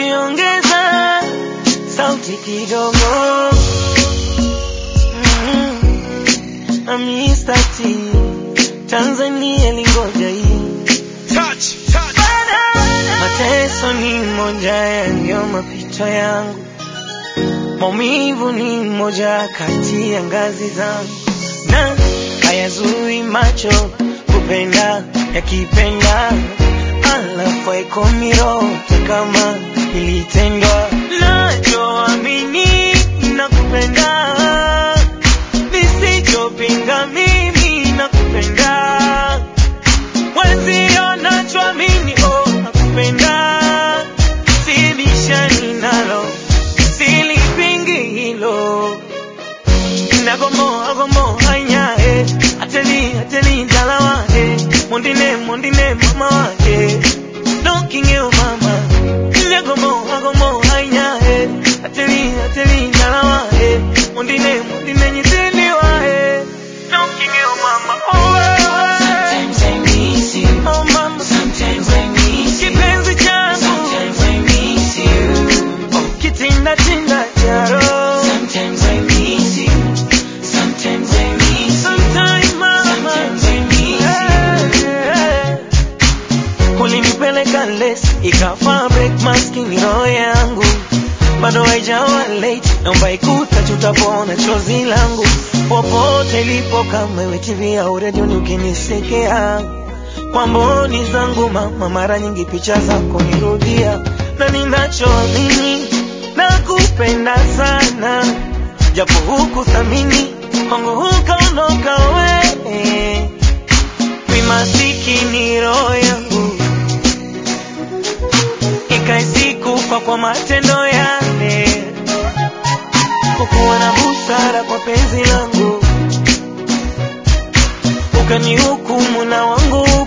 ongeza sauti kidogo. Mm, Mr. T, Tanzania lingoja hii Touch, touch. Mateso ni moja ya ndio mapito yangu, maumivu ni moja kati ya ngazi zangu, na hayazui macho kupenda yakipenda, alafu haikomi roho kama nilitendwa. Nachoamini nakupenda, nisichopinga mimi nakupenda Wenzio nachoamini oh, nakupenda, sibishani nalo, silipingi hilo. Nagomo agomo hanya eh, ateli ateli dalawa eh, mondine mondine mama wake, knocking you mama. Nagomo agomo hanya eh, ateli ateli dalawa eh, mondine mondine nyitiliwa eh, knocking you mama. Oh, eh, Sometimes I miss you. oh mama. Sometimes I miss you. Kipenzi changu Sometimes I miss you. kitinda tinda charo Sometimes I miss you. Sometimes I miss you. sometime mama Sometimes I miss you. Eh, eh. ulinipeleka les ikafa break maskini roho yangu bado haijawa late naomba ikuta tutapona chozi langu popote ilipo kama iwe TV au redioni ukinisekea kwa mboni zangu mama, mara nyingi picha zako nirudia, na ninachoamini nakupenda sana, japo huku thamini kwangu hukaondoka we mi masikini roho yangu ikaisikufa kwa matendo yale, kukuwa na busara kwa penzi langu ukanihukumu na wangu